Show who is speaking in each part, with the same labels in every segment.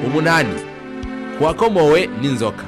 Speaker 1: umunani kuwakomowe n'inzoka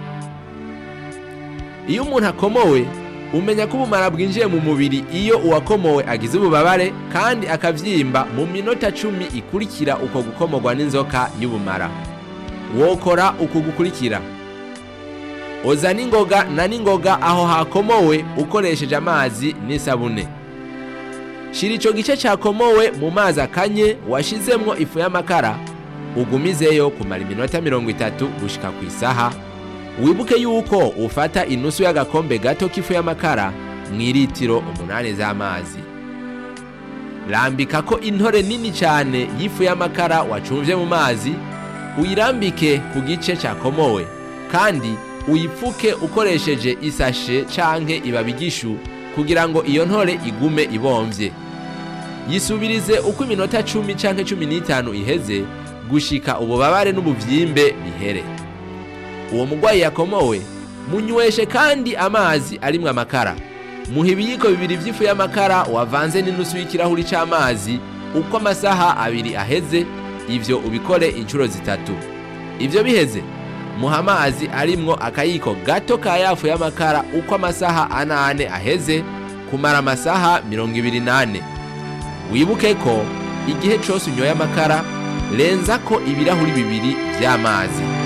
Speaker 1: iyo umuntu akomowe umenya ko ubumara bwinjiye mu mubiri iyo uwakomowe agize ububabare kandi akavyimba mu minota cumi ikurikira uko gukomorwa n'inzoka y'ubumara wokora uku gukurikira oza n'ingoga na n'ingoga aho hakomowe ukoresheje amazi n'isabune shira ico gice cakomowe mu mazi akanye washizemwo ifu y'amakara ugumizeyo kumara iminota mirongo itatu gushika ku isaha wibuke yuko ufata inusu y'agakombe gato k'ifu y'amakara mw'iritiro umunani z'amazi rambika ko intore nini cyane y'ifu y'amakara wacumvye mu mazi uyirambike ku gice cakomowe kandi uyipfuke ukoresheje isashe canke ibabi ry'ishu kugira ngo iyo ntore igume ibomvye yisubirize uko iminota cumi canke cumi n'itanu iheze gushika ububabare n'ubuvyimbe bihere uwo mugwayi yakomowe munyweshe kandi amazi arimwo amakara muha ibiyiko bibiri vy'ifu y'amakara wavanze n'inusu y'ikirahuri c'amazi uko amasaha abiri aheze ivyo ubikore inshuro zitatu ivyo biheze muha amazi arimwo akayiko gato ka yafu y'amakara uko amasaha anane aheze kumara amasaha mirongo ibiri nane wibuke ko igihe cose unyoye amakara renza ko ibirahuri bibiri vy'amazi